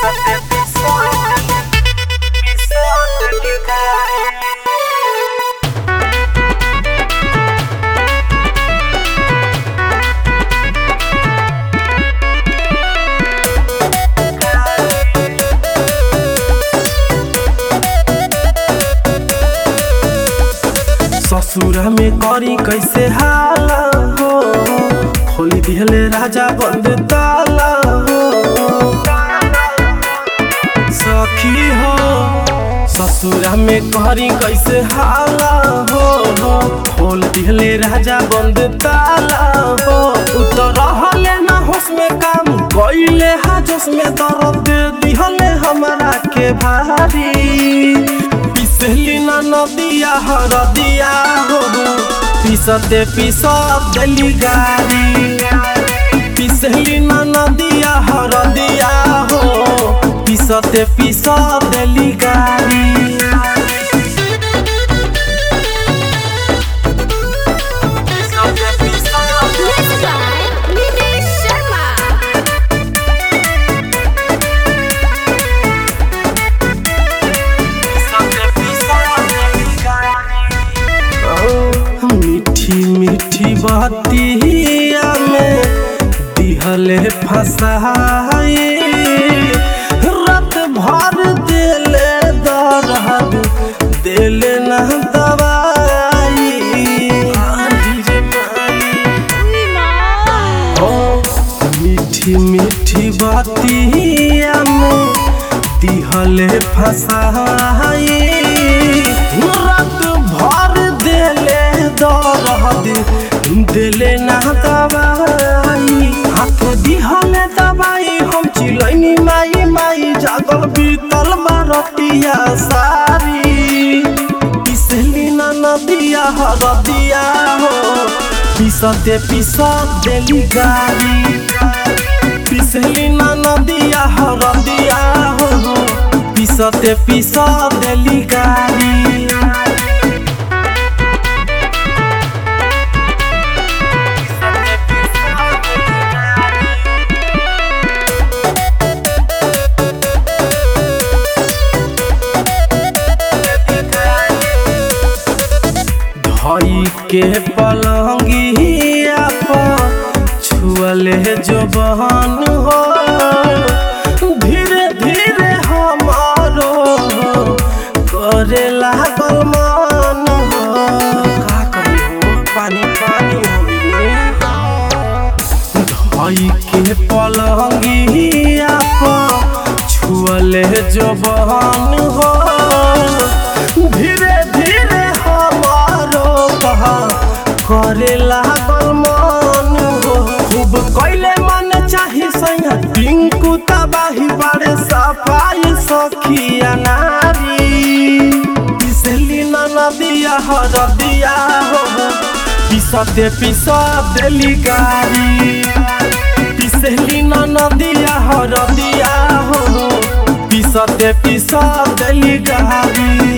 ससुरा में करी कैसे हाला हो खोली दिहले राजा बंद ताला हो सखी हो ससुरा में करी कैसे हाला हो खोल दिहले राजा बंद ताला हो उतर रहले ना होश में काम कइले हा जोश में दर्द दिहले हमरा के भारी पिसली ना नदिया हरदिया हो पिसते पिसत देली गारी पिसली ना नदिया हरदिया हो पिसते पिसत देली गारी Mixed by Nilesh Sharma. मीठी मीठी बतिया में दिहले फसाए रात भर दिले दर्द दिले न दवाई ओ मीठी मीठी बतिया में दिहले फसाए रात भर दिले दर्द दिले ना दवाई हाथ दिहले दवाई हम चिलैनी माई माई जागल बीतल मारतिया सारी पिसली ना नदिया हरदिया हो पिसते पिसत देली गारी पिसली ना नदिया हरदिया हो पिसते पिसत देली गारी धई के पलंगिया पर छुअले जो बहन हो धीरे धीरे हमारो करे लागल मन हो का करी हो पानी पानी हो धई के पलंगिया पर छुअले जो बहन हो धीरे धीरे हमारो कहा करे लागल मन हो खूब कैले मन चाही सैया टिंकू तबाही बारे सफाई सखिया नारी पिसली ना नदिया हरदिया हो पिसते पिसत देली गारी पिसली ना नदिया हरदिया हो पिसते पिसत देली गारी